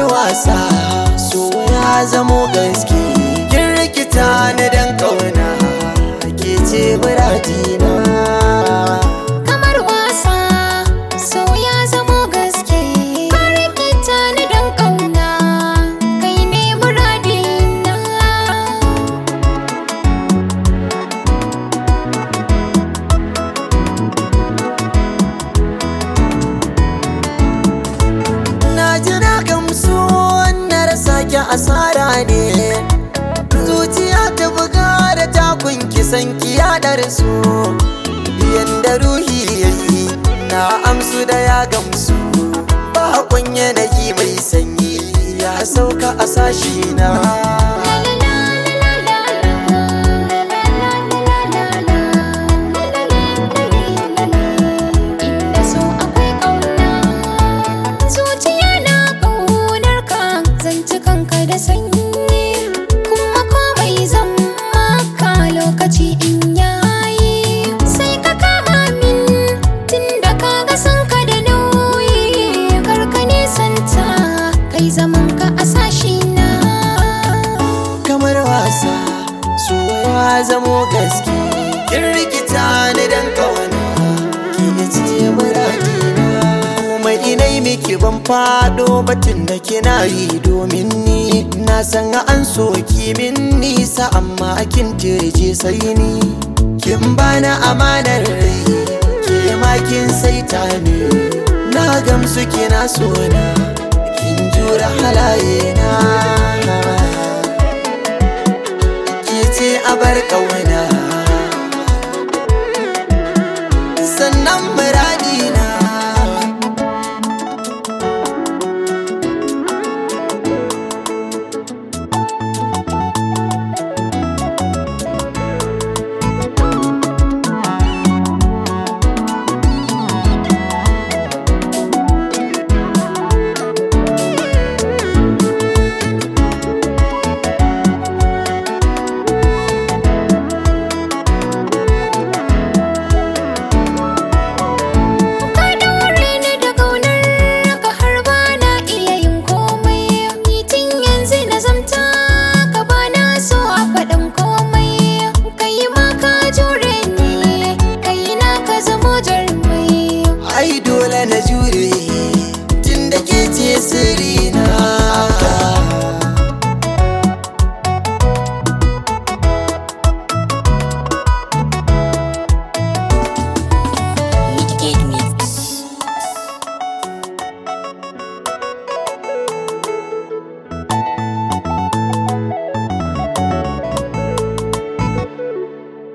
wasa so ya zamo gaske kin rikita ni dan kauna ke ce muradina kamar wasa so ya zamo gaske ka rikita ni dan kauna kai ne muradina na ji na gamsu na rasa ki asara ne zuciya ta buga da takun kisan ki yaɗar su yanda ruhi yayi na amsu da ya gamsu bakon yanayi mai sanyi ya sauka a sashi na Inda so akwai ƙauna Zuciya na ƙaunar ka Zanci kanka da sanyi Kuma komai zan maka lokaci in yayi Sai ka kama min Tunda ka ga san ka da nauyi Karka nisanta Kai zaman ka a sashi na kamar wasa so ya zamo gaske kin rikita ni dan kawana ki ne ce muradina kuma inai miki ban fado batun da kina yi domin ni na san an so ki min nisa amma kin tirje sai ni kin bana amanar rai ke ma kin saita ni na gamsu kina sona kin jura halaye na